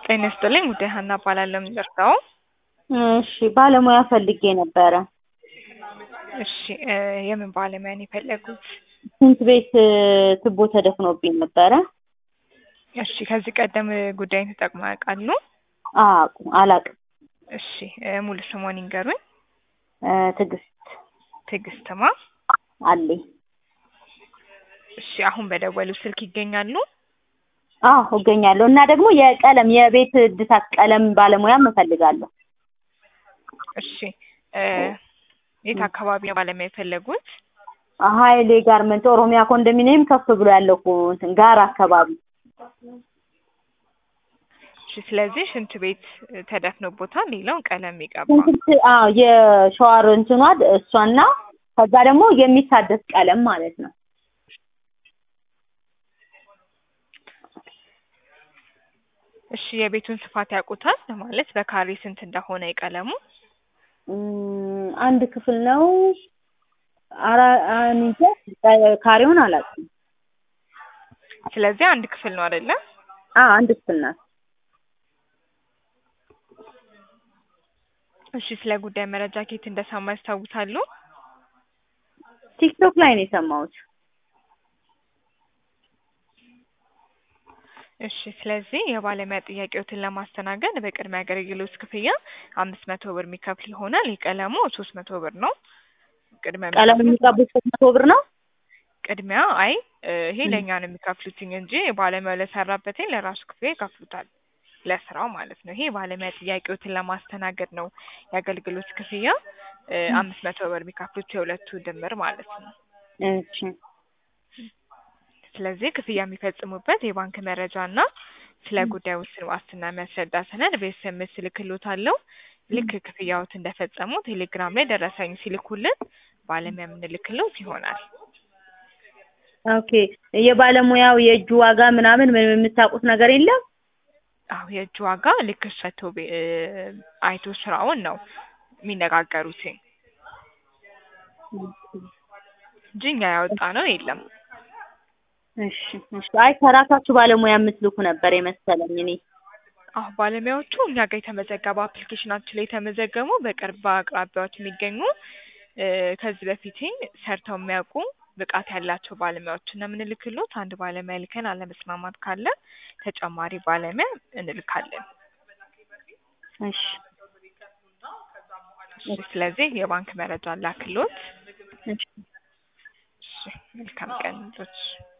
ጤና ይስጥልኝ ውዴ ሀና እባላለሁ የምደርሰው እሺ ባለሙያ ፈልጌ ነበረ። እሺ እ የምን ባለሙያ ነው የፈለጉት? ሽንት ቤት ቱቦ ተደፍኖብኝ ነበረ። እሺ ከዚህ ቀደም ጉዳይን ተጠቅመው ያውቃሉ? አቁ አላቅም። እሺ እ ሙሉ ስሞን ይንገሩኝ። እ ትዕግስት ትዕግስትማ አለኝ። እሺ አሁን በደወሉ ስልክ ይገኛሉ? አዎ እገኛለሁ እና ደግሞ የቀለም የቤት እድሳት ቀለም ባለሙያም እፈልጋለሁ። እሺ እ የት አካባቢ ነው ባለሙያ የፈለጉት? ሀይሌ ጋርመንት ኦሮሚያ ኮንዶሚኒየም ከፍ ብሎ ያለው እኮ እንትን ጋር አካባቢ እሺ ስለዚህ ሽንት ቤት ተደፍኖቦታል፣ ሌላው ቀለም ይቀባ። ሽንት አዎ የሸዋር እንትኗ እሷና ከዛ ደግሞ የሚታደስ ቀለም ማለት ነው። እሺ የቤቱን ስፋት ያውቁታል? ማለት በካሬ ስንት እንደሆነ የቀለሙ? እም፣ አንድ ክፍል ነው። አራ እኔ እንጃ ካሬውን አላውቅም። ስለዚህ አንድ ክፍል ነው አይደለ? አዎ አንድ ክፍል ናት። እሺ ስለ ጉዳይ መረጃ ከየት እንደሰማ ያስታውሳሉ? ቲክቶክ ላይ ነው የሰማሁት። እሺ ስለዚህ የባለሙያ ጥያቄዎትን ለማስተናገድ በቅድሚያ አገልግሎት ክፍያ አምስት መቶ ብር የሚከፍል ይሆናል። የቀለሙ ሶስት መቶ ብር ነው። ቅድሚያ ቀለም የሚከፍሉት የሚቀቡት ሶስት መቶ ብር ነው። ቅድሚያ አይ እ ይሄ ለእኛ ነው የሚከፍሉትኝ እንጂ ባለሙያው ለሰራበትኝ ለራሱ ክፍያ ይከፍሉታል። ለስራው ማለት ነው። ይሄ ባለሙያ ጥያቄዎትን ለማስተናገድ ነው የአገልግሎት ክፍያ እ አምስት መቶ ብር የሚከፍሉት የሁለቱ ድምር ማለት ነው። እሺ ስለዚህ ክፍያ የሚፈጽሙበት የባንክ መረጃ እና ስለ ጉዳዩ ውስን ዋስትና የሚያስረዳ ሰነድ በኤስኤምኤስ እልክልዎታለሁ። ልክ ክፍያዎት እንደፈጸሙ ቴሌግራም ላይ ደረሰኝ ሲልኩልን ባለሙያ የምንልክልዎት ይሆናል። ኦኬ የባለሙያው የእጁ ዋጋ ምናምን ምንም የምታውቁት ነገር የለም? አዎ የእጅ ዋጋ ልክ እሱ አይቶ ቤ- እ አይቶ ስራውን ነው የሚነጋገሩትኝ እንጂ እኛ ያወጣ ነው የለም። እሺ እሺ። አይ ከራሳችሁ ባለሙያ የምትልኩ ነበር የመሰለኝ እኔ። አሁ ባለሙያዎቹ እኛ ጋር የተመዘገቡ አፕሊኬሽናችን ላይ የተመዘገቡ በቅርብ አቅራቢያዎች የሚገኙ እ ከዚህ በፊት ሰርተው የሚያውቁ ብቃት ያላቸው ባለሙያዎችን ነው የምንልክሎት። አንድ ባለሙያ ልከን አለመስማማት ካለ ተጨማሪ ባለሙያ እንልካለን። እሺ እሺ ስለዚህ የባንክ መረጃ ላክሎት። እሺ። እሺ መልካም ቀን ልጆች።